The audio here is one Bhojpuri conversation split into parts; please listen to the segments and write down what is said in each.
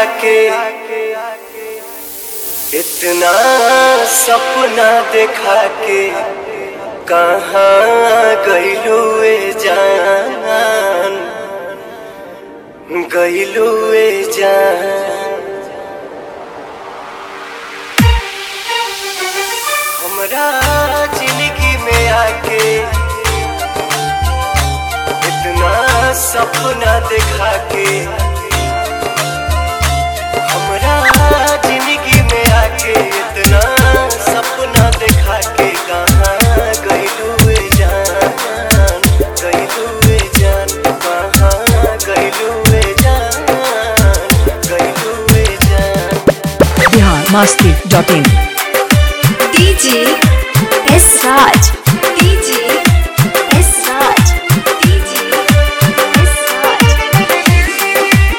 आके इतना सपना देखा के कहाँ गईलू ए जान गईलू ए जान हमरा जिंदगी में आके इतना सपना देखा के हमरा जिंदगी में आके इतना सपना देखा के कहाँ गईलू ए जान गईलू ए जान कहाँ गईलू ए जान गईलू ए जान Bihar Masti dot in DJ S Raj. DJ S Raj. DJ S Raj.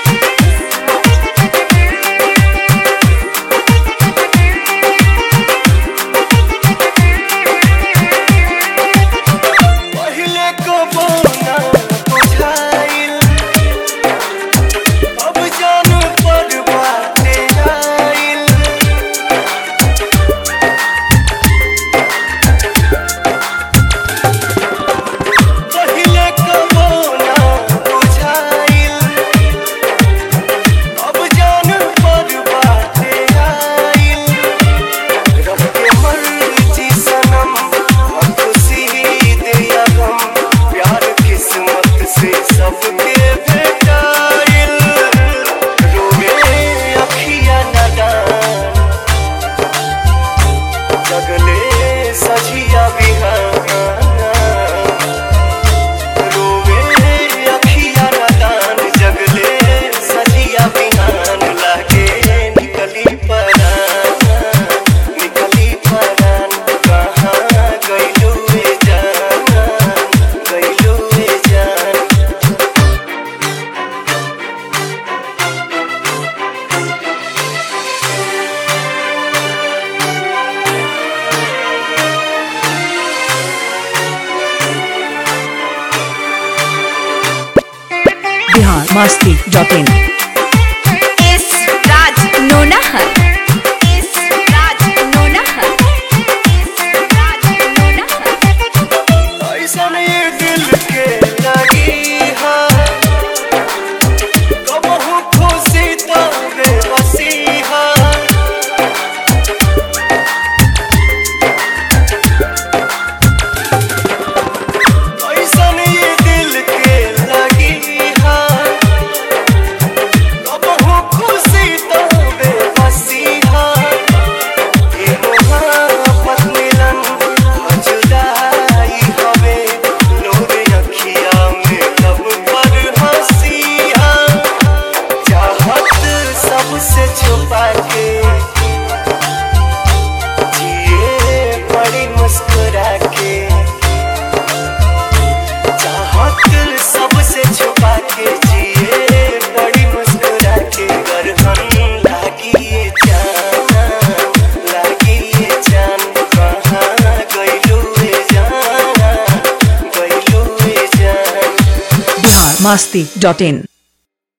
पहिले कबो ना बुझाइल अब जान पर बाटे आइल पहिले कबो ना बुझाइल अब जान पर बाटे आइल रब के मर्जी सनम अब खुशी दिया गम प्यार किस्मत से सबके भेटाइल रोवे अखिया नदान जगले सजिया बिहान रोवे अखिया नदान जगले सजिया बिहान लागे निकली परान निकली परान कहाँ गईलू ए जान गईलू ए जान Bihar Masti dot in S Raj. Nonahar. S Raj. Nonahar. S Raj. Nonahar. ऐसन ये दिल के लगी है कबहू खुशी तो बेबसी है ऐसन ये दिल के लगी है कबहू खुशी तो बेबसी है ये मोहब्बत मिलन जुदाई हवे लोरे अखिया में लब पर हंसिया चाहत सबसे छुपा के जिए बड़ी मुस्कुरा के चाहत सबसे छुपा के जिए बड़ी मुस्कुरा के गरहन लागी ये जान लागी ये जान कहाँ गईलू ए जान गईलू ए जान बिहार मस्ती डॉट इन